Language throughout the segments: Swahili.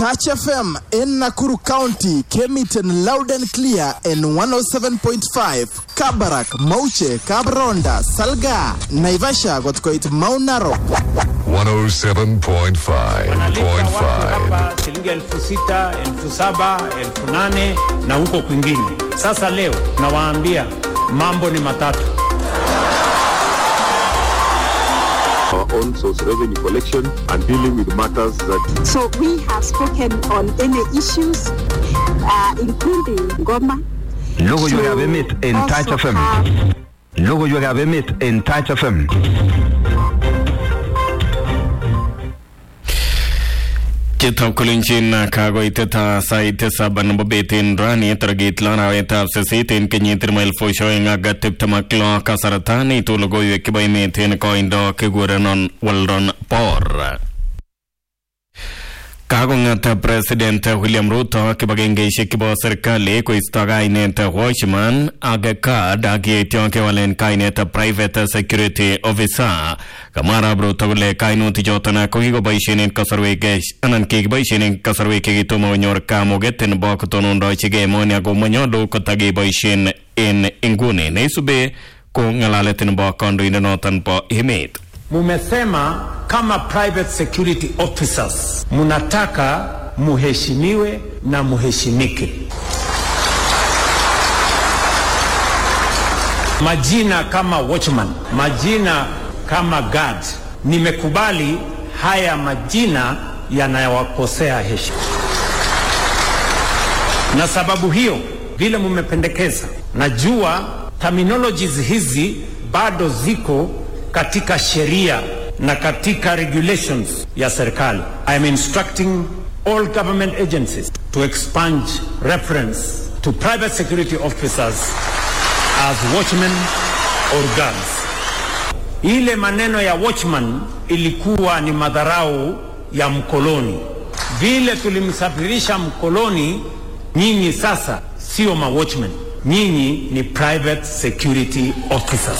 Touch FM in Nakuru County came it in loud and clear in 107.5. Kabarak, Mauche, Kabronda, Salga, Naivasha got quite Mount Narok. 107.5.5 hapa shilingi elfu sita elfu saba elfu nane na huko kwingine. Sasa leo nawaambia mambo ni matatu. our own source revenue collection and dealing with matters that So we have spoken on any issues, uh, including Goma. Logoiwekab to emet en also Touch FM. have Logoiwekab emet en Touch FM. Chitab kolenjin kakoitet sait tisab nebo bet en rani tarikit lo arawetab sisit en kenyit nebo elfusiek oeng ak tiptem ak lo kasarta neitu logoiwek chebo emet en koindo kikurenon Weldon Por. Kakong'at President William Ruto kibagengeisiek chebo serikali koisto kainet Watchman ak CARD ak yeityo kewalen kainet Private Security Officer. Kamwa arap Ruto kole kainutik choton ko kikoboisien en kasarwek anan kikiboisien en kasarwek chekitomo konyor kamuget nebo kotonondochigei emoni ako manyolu kotakeboisien en inguni neisube ko ng'alalet nebo kandoindenoton bo emet. Mumesema kama private security officers munataka muheshimiwe na muheshimike. Majina kama watchman, majina kama guard, nimekubali haya majina yanayowakosea heshima, na sababu hiyo vile mumependekeza, najua terminologies hizi bado ziko katika sheria na katika regulations ya serikali. I am instructing all government agencies to expunge reference to private security officers as watchmen or guards. Ile maneno ya watchman ilikuwa ni madharau ya mkoloni. Vile tulimsafirisha mkoloni, nyinyi sasa sio ma watchmen, nyinyi ni private security officers.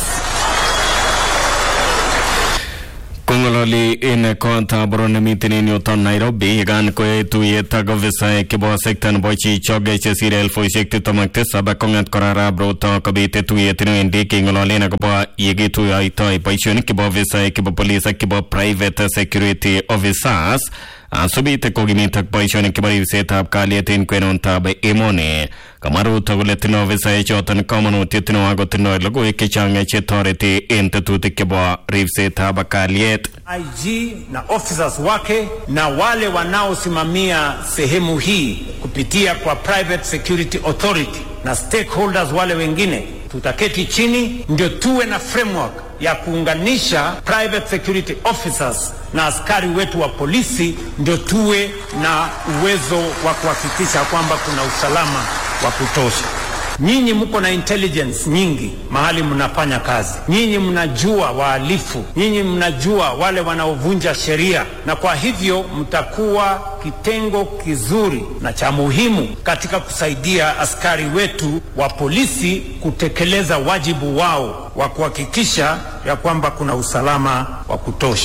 Kongololi en konta boron nemiten en yuton Nairobi yekan koyoe tuyet ak ofisaek chebo sekta nebo chichok chesire elfusiek tiptem ak tisab ak kong'at kora arap Ruto kobite tuyet newendi keng'ololen akobo yekituyoitoi boisionik chebo ofisaek chebo police ak chebo private security officers asubite kokimit ak boisionik chebo ribsetab kalyet en kwenuntab emoni kamwa Ruto kole tindoi ofisaek choton komonutiet neo ako tindoi logoiwek chechang chetoreti en tetutik chebo ribsetab kalyet IG na officers wake na wale wanaosimamia sehemu hii kupitia kwa private security authority na stakeholders wale wengine, tutaketi chini ndio tuwe na framework ya kuunganisha private security officers na askari wetu wa polisi, ndio tuwe na uwezo wa kuhakikisha kwamba kuna usalama wa kutosha. Nyinyi mko na intelligence nyingi mahali mnafanya kazi, nyinyi mnajua wahalifu, nyinyi mnajua wale wanaovunja sheria, na kwa hivyo mtakuwa kitengo kizuri na cha muhimu katika kusaidia askari wetu wa polisi kutekeleza wajibu wao wa kuhakikisha ya kwamba kuna usalama wa kutosha.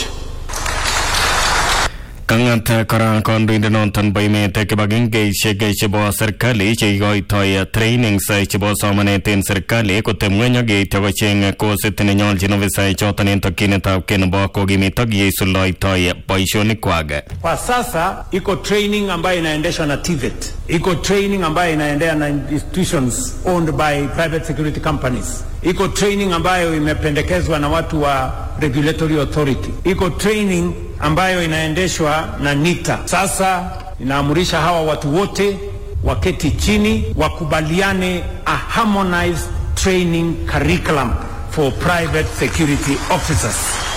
Kang'at kora kandoindenoton bo emet kibagengeisiek chebo serikali cheikoitoi trainings chebo somanet en serikali kotem ng'weny ak yeityo kocheng kosit nenyolchin ofisaek choton en tokyinetab kei nebo kokimit ak yeisuldoitoi boisionikwak. Kwa sasa iko training ambayo inaendeshwa na TVET, iko training ambayo inaendea na institutions owned by private security companies, iko training ambayo imependekezwa na watu wa regulatory authority, iko training ambayo inaendeshwa na NITA. Sasa inaamurisha hawa watu wote waketi chini, wakubaliane a harmonized training curriculum for private security officers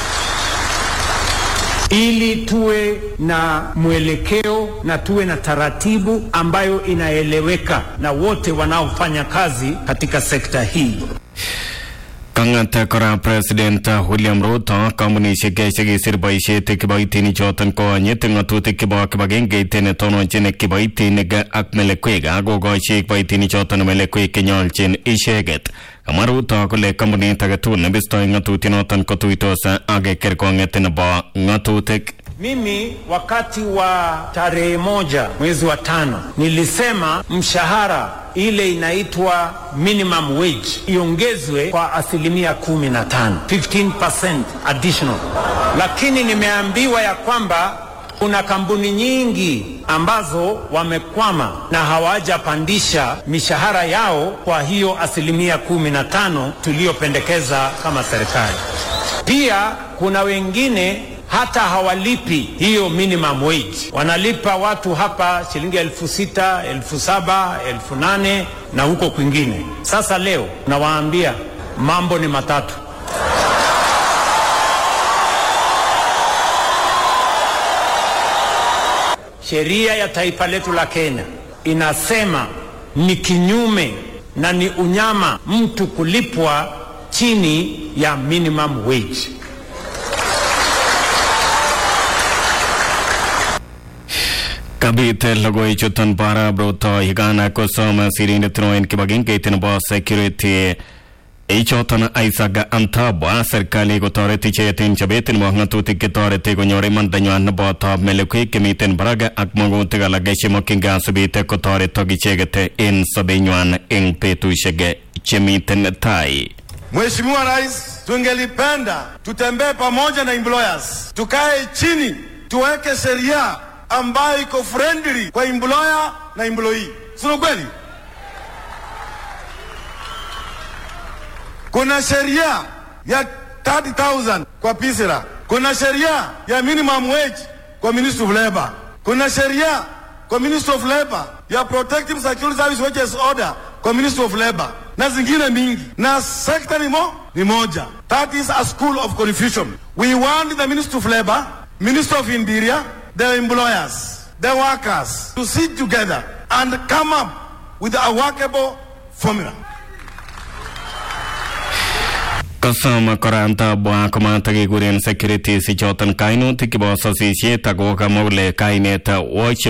ili tuwe na mwelekeo na tuwe na taratibu ambayo inaeleweka na wote wanaofanya kazi katika sekta hii. Kang'at kora President William Ruto kampunisiek chekisir boisiet kiboitinik choton konyit ng'atutik chebo kibagengeit netononchin kiboitinik ak melekwek akokochi kiboitinik choton melekwek chenyolchin icheket. Kamwa Ruto kole kampunit age tugul nebistoi ng'atutinoton kotuitos ak kerkong'et nebo ng'atutik. Mimi wakati wa tarehe moja mwezi wa tano nilisema mshahara ile inaitwa minimum wage iongezwe kwa asilimia kumi na tano 15% additional, lakini nimeambiwa ya kwamba kuna kampuni nyingi ambazo wamekwama na hawajapandisha mishahara yao kwa hiyo asilimia kumi na tano tuliyopendekeza kama serikali. Pia kuna wengine hata hawalipi hiyo minimum wage, wanalipa watu hapa shilingi elfu sita elfu saba elfu nane na huko kwingine. Sasa leo nawaambia mambo ni matatu. Sheria ya taifa letu la Kenya inasema ni kinyume na ni unyama mtu kulipwa chini ya minimum wage. kabit logoichuton bara broto higana kosom sirindet noen kibagengeit nebo security ichoton Isaac Antabwa serikali kotoret icheket en chobet nebo ng'atutik chetoreti konyor imandanywan neboto melekwek chemiten barak ak magutik alak chemokyingei asubit kotoretok icheket en sobenywan eng betusiek chemiten tai Mheshimiwa Rais, tungelipenda tutembee pamoja na employers, tukae chini tuweke sheria ambayo iko friendly kwa employer na employee, sio kweli? Kuna sheria ya 30,000 kwa PISRA, kuna sheria ya minimum wage kwa Ministry of Labor, kuna sheria kwa Ministry of Labor ya Protective Security Service Wages Order kwa Ministry of Labor na zingine mingi, na sekta ni, mo, ni moja. That is a school of confusion. We want the Ministry of Labor, Ministry of Interior, the employers, the workers to sit together and come up with a workable formula. kosom kora Antabwa komatakekuren securities ichoton kainutik chebo sosisiet ako kamwa kole kainet Watch